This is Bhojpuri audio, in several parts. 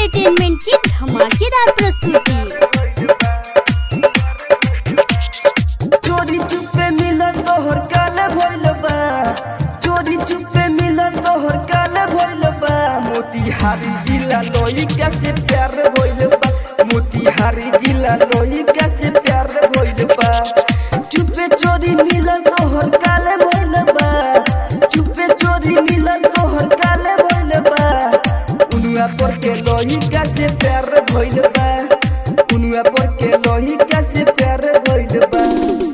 एंटरटेनमेंट की धमाकेदार प्रस्तुति चोरी चुपे मिलन तोहर काले भइल बा चोरी चुपे मिलन तोहर काले भइल बा मोतिहारी जिला लोई कैसे प्यार भइल बा मोतिहारी जिला लोई कैसे प्यार भइल बा चुपे चोरी मिलन तोहर काले भइल बा चुपे चोरी मिलन तोहर काले भइल बा उनुआ पर के लोई कैसे प्यार भइल बा उनुआ पर के लोई कैसे प्यार भइल बा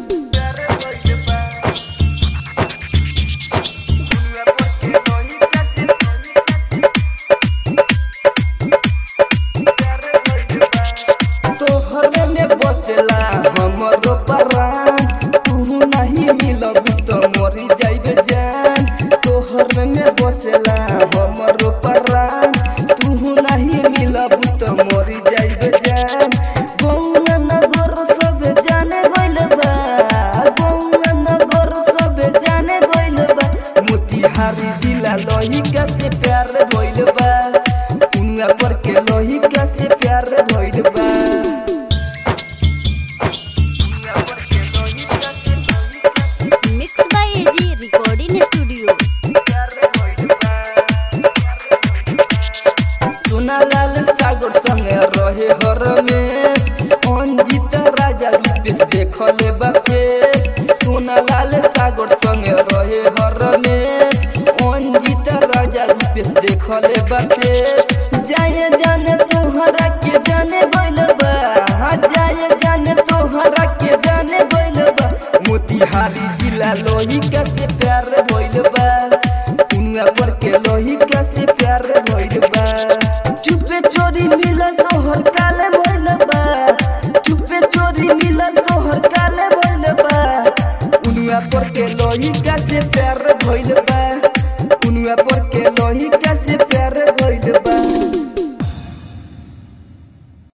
तोहरे में बचला हमरो परान तू नहीं मिलब तो मरी जाइब जान तोहरे में बचला हमरो परान तू नहीं मिलब तो मरी जाइब जान गौना नगर सब जाने गइल बा गौना नगर सब जाने गइल बा मोतिहारी जिला लोही कैसे प्यार भइल बा उनका पर के लोही कैसे प्यार भइल बा mix by AG recording studio Sonalal Sagar संगे रहे हर में अंजित राजा रूपेश देखले बापे सोनालाल सागर संगे रहे हर में अंजित राजा रूपेश देखले बापे जाए जाने तोहरा के जाने गइल बा हाँ जाए जाने तोहरा के जाने गइल बा मोतिहारी जिला लोही कैसे प्यार भइल बा उनका पर के लोही कैसे प्यार भइल बा चुपे चोरी मिलन तोहर काले भइल बा चुपे चोरी मिलन तोहर काले भइल बा उनका पर के लोही कैसे प्यार भइल बा उनका पर के लोही कैसे